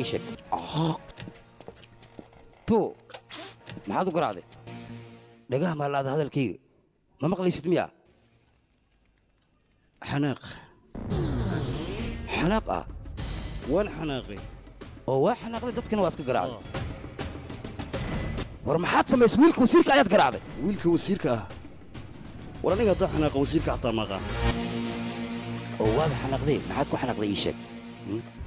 ii sheeg tu maxaad u garaacday dhagaha maa laada hadalkayga ma maqlaysid miyaa xanaaq xanaaq ah waan xanaaqay oo waa xanaaqday dadkana waa iska garaacday war maxaad samaysay wiilka wasiirka ayaad garaacday wiilka wasiirka ah war aniga haddaa xanaaqa wasiirka xataa maqaan oo waaba xanaaqday maxaad ku xanaaqday ii sheeg